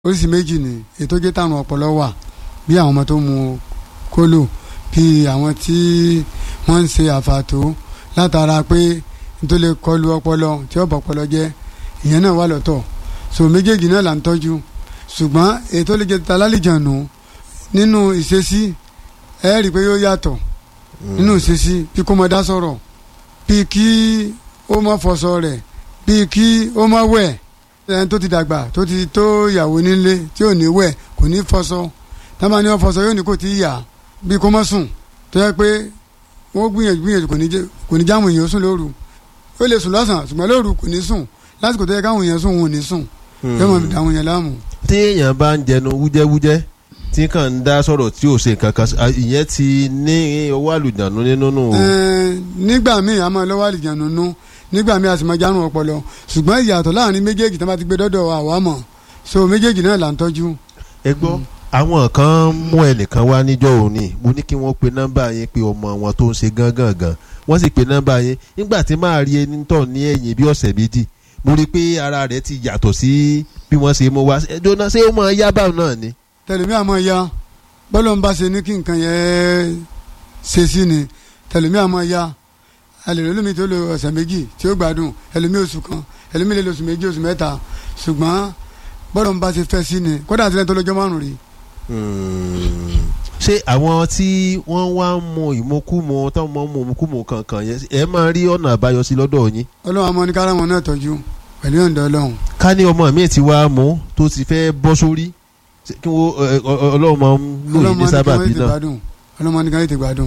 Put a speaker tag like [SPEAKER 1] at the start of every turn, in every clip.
[SPEAKER 1] oríṣi méjì ni ètò jẹ́ tàrùn ọpọlọ wà bí àwọn ọmọ tó mu kólò bí àwọn tí wọ́n ń ṣe àfàtó látara pé nítorí lè kọlu ọpọlọ tí ó bọ̀ ọpọlọ jẹ́ ìyẹn náà wà lọ́tọ̀ so méjèèjì náà là ń tọ́jú ṣùgbọ́n ètò lè jẹ́ ta lálejànù nínú ìṣesí ẹ rí i pé yóò yàtọ̀ nínú ìṣesí bí kò mọ dá sọ̀rọ̀ bí kí ó mọ fọṣọ rẹ̀ bí kí ó mọ wẹ̀ ẹni tó ti dàgbà tó ti tó ìyàwó nílé tí ò ní wẹ̀ kò ní fọṣọ tábà ní wọ́n fọṣọ yóò ní kò tí ì yà bí kò mọ sùn tó yẹ pé wọ́n gbìyànjú gbìyànjú kò ní jáwọn èèyàn sùn lóru ó lè sùn lọ́sàn-án ṣùgbọ́n lóru kò ní sùn lásìkò tó yẹ káwọn èèyàn sùn wọn ò ní sùn yóò mọ̀ dáwọn èèyàn láàmú.
[SPEAKER 2] tí èèyàn bá ń jẹnu wújẹ́wújẹ́ tí kàn ń dá sọ̀rọ̀ tí ò ṣe nǹkan kan ìyẹn ti ní owó àlùjánu nínú nù.
[SPEAKER 1] nígbà míì a máa lọ́wọ́ àlùjánu nú nígbà míì a sì máa járun ọpọlọ ṣùgbọ́n ìyàtọ̀ láàrin méjèèjì tí wọ́n bá ti gbé dọ́dọ̀ àwa mọ̀ so méjèèjì náà là ń tọ́jú.
[SPEAKER 2] ẹ gbọ́ àwọn kan mú ẹnìkan wá níjọ́ òní mo ní kí wọ́n pe nọ́mbà yẹn pé ọmọ wọn tó ń ṣe gángan gan wọ́n sì pe nọ́mbà yẹn nígbà tí máa rí ẹni tọ̀ ní ẹ̀yìn bí ọ̀sẹ̀ méjì mo rí i pé ara rẹ̀ ti yàtọ̀ sí bí wọ́n ṣe mú wá jóná ṣé ó máa yá báwọn náà ni.
[SPEAKER 1] tẹlifí àmọ́ ya bọ́lọ̀ ń bá ṣe ní kí nǹkan yẹn ṣe sí ni tẹlifí àmọ́ ya alẹ́ lómi tó lo ọ̀sẹ̀ méjì tí ó gbádùn ẹlòmí oṣù kan ẹlòmí lè lo oṣù méjì oṣù mẹ́ta ṣùgbọ́n bọ́lọ̀ ń bá ṣe fẹ́ sí ni kódà àti lẹ́yìn tó lọ́jọ́ márùn-ún rí.
[SPEAKER 2] ṣé àwọn tí wọ́n wá ń mu ìmukúmu táwọn máa ń mu ìmukúmu kankan yẹn ẹ máa rí ọ̀nà àbáyọ sí lọ́dọ̀ yín.
[SPEAKER 1] ọlọ́run àmọ́ ní kára wọn náà tọ́jú pẹ̀lú ọ̀dọ̀ ọlọ́run.
[SPEAKER 2] ká ní ọmọ mi ti wá mú tó ti fẹ́ bọ́ sórí kí wọ́n ọlọ́run máa ń lò yín ní sábàbí náà.
[SPEAKER 1] ọlọ́run ní ká tètè gbádùn.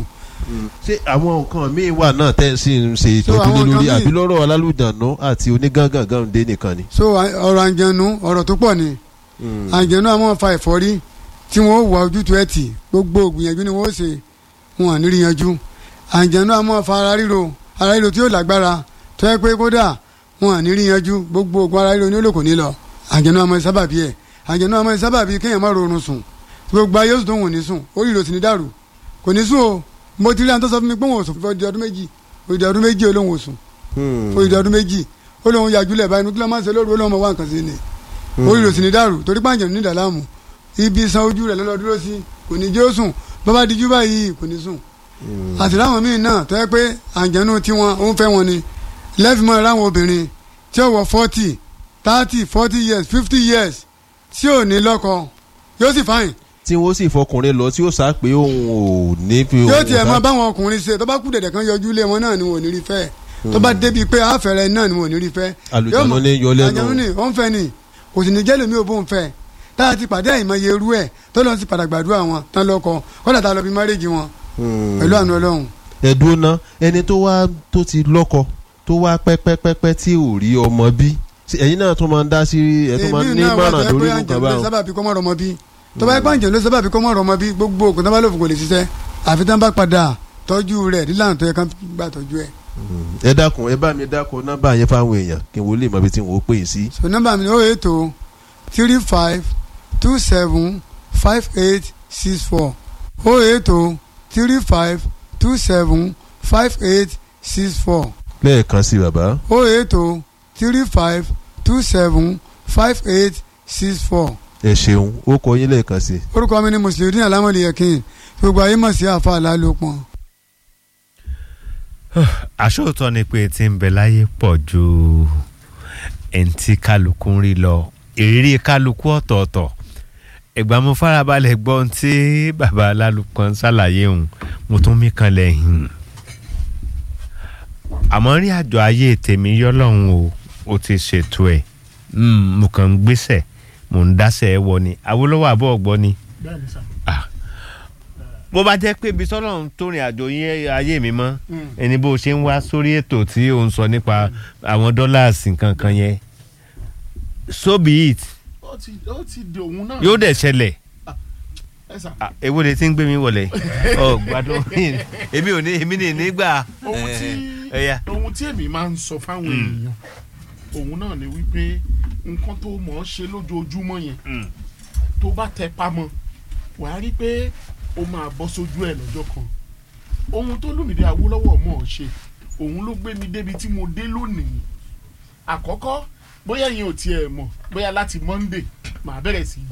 [SPEAKER 2] ṣé àwọn nǹkan míì wà náà tẹ́ ẹ sì ń ṣe ìtọ́jú lé lórí àbí lọ́rọ̀ alálùdànù àti onígangangan dé nìkan ni.
[SPEAKER 1] so ọ̀rọ̀ àǹjẹ̀nu ọ̀rọ̀ tó pọ̀ ni àǹjẹ̀nu àwọn fa ẹ̀fọ́rí tí wọ́n wà ojútùú ẹ̀ tì gbogbo ògbìyànjú ni wọ́n ṣe wọn à ní rí yanjú àǹjẹ̀nu àwọn fa ara ríro ara ríro tí yóò lágbára tó yẹ pé kódà wọn à ní rí yanjú gbogbo ògùn ara ríro ní olóko ní lọ àǹjẹ̀nu àwọn sábàbí ẹ̀ àǹjẹ̀nu àwọn sábàbí kéèyàn má rorun sùn gbogbo ayé oṣù tó wọ̀n ní sùn orí ìrò sì ní dàrú kò ní sùn o mo ti rí àwọn tó sọ fún mi pé wọn ò sùn fún ọdún méjì òdì ọdún méjì olóhùn ò sùn òdì ọdún méjì olóhùn yàjúlẹ̀ báyìí nítorí máa ń ṣe lóru olóhùn máa wá nǹkan sí ni orí ìrò sì ní dàrú torí pàǹjẹ̀ ní ìdàlámù ibi san ojú rẹ̀ lọ́lọ́ dúró sí kò ní jẹ́ ó sùn bàbá dijú báyìí kò ní sùn àti láwọn míì náà tó yẹ pé àǹjẹ̀nu tiwọn ó ń fẹ́ wọn ni lẹ́fìmọ́ ráwọn obìnrin tí ó wọ forty thirty forty years fifty years tí ò ní lọ́kọ yóò sì fáyìn.
[SPEAKER 2] tí wọ́n sì fọkùnrin lọ tí ó sá pé òun ò ní fi.
[SPEAKER 1] yóò tiẹ̀ máa báwọn ọkùnrin ṣe tó bá kú dẹ̀dẹ̀ kan yọjú lé wọn náà ni wọn ò ní rí fẹ́ tó bá débi pé àfẹ́rẹ́ náà ni wọn ò ní rí fẹ́.
[SPEAKER 2] àlùjánu ní yọ lẹ́nu.
[SPEAKER 1] àlùjánu ní ó ń fẹ́ ni kò sì ní jẹ́ lómi ò bó ń fẹ́ tá a ti pàdé àìmọye irú ẹ̀ tó lọ sí padà gbàdúrà wọn tán lọ́kọ kọ́dà tá a lọ bí márèjì wọn pẹ̀lú àánú ọlọ́run.
[SPEAKER 2] ẹ̀dùn náà ẹni tó wá tó ti lọ́kọ tó wá pẹ́pẹ́pẹ́pẹ́ tí ò rí ọmọ bí ẹ̀yin náà tún máa ń dá sí ẹ̀ tó máa ń ní mọ̀ràn lórí nǹkan báwọn.
[SPEAKER 1] sábàbí kọ́ mọ́ rọmọ bí tó bá yẹ pàǹjẹ́ ló sábàbí kọ́ mọ́ rọmọ bí gbogbo ògùn tó bá lòfò kò lè ṣiṣẹ́ àfi tán bá padà tọ́jú rẹ̀ nílànà tó yẹ kán gbà tọ́jú ẹ̀.
[SPEAKER 2] ẹ dákun ẹ bá mi dákun nọ́mbà yẹn fáwọn èèyàn kí n wo lè mọ ibi tí n ò pè é sí.
[SPEAKER 1] so nọ́mbà mi ni ó ètò three five two seven five eight six four ó ètò three five two seven five eight six four.
[SPEAKER 2] lẹ́ẹ̀kan sí bàbá.
[SPEAKER 1] ó ètò three five two seven five eight six four.
[SPEAKER 2] ẹ ṣeun ó kọ yín lẹ́ẹ̀kan sí.
[SPEAKER 1] orúkọ mi ni mùsùlùmí alámọ̀lì yẹ̀kín gbogbo ayé mọ̀ sí àfa àlálòpọ̀.
[SPEAKER 3] àṣòótọ́ ni pé tí ń bẹ láyé pọ̀ ju ẹni tí kálukú ń rí lọ ìrírí kálukú ọ̀tọ̀ọ̀tọ̀ ìgbà mo farabalẹ̀ gbọ́ ohun tí bàbá alálùpọ̀ ń ṣàlàyé òun mo tún mí kan lẹ́yìn àmọ́ rí àjọ ayé tèmi yọ́lọ́hún o ó ti ṣètò ẹ̀ mo kàn ń gbéṣẹ̀ mo ń dáṣẹ̀ ẹ wọ ni Awólọ́wọ̀ àbọ̀ ọ̀gbọ́ ni bó bá jẹ́ pé ibi sọ́lọ́run tó rìn àjò yín ayé mi mọ́ ẹni bó ṣe ń wá sórí ètò tí ò ń sọ nípa àwọn dọ́làsì kankan yẹn so be it
[SPEAKER 4] ó ti ó ti di òun náà.
[SPEAKER 3] yóò dẹ̀ ṣẹlẹ̀
[SPEAKER 4] ẹ sà.
[SPEAKER 3] èwo lè ti ń gbé mi wọlé ọ gbádùn èmi ò ní èmi ní nígbà.
[SPEAKER 4] ohun tí ohun tí èmi máa ń sọ fáwọn èèyàn òun náà ni wípé nǹkan tó mọ̀ ọ́ ṣe lójoojúmọ́ yẹn tó bá tẹ pamọ́ wàá rí pé ó máa bọ́ sójú ẹ̀ lọ́jọ́ kan ohun tó Olúmídé Awólọ́wọ̀ mọ̀ ọ́ ṣe òun ló gbé mi débi tí mo dé lónìí àkọ́kọ́ bóyá yẹn ò tiẹ̀ mọ̀ bóyá láti Monday màá bẹ̀rẹ̀ sí í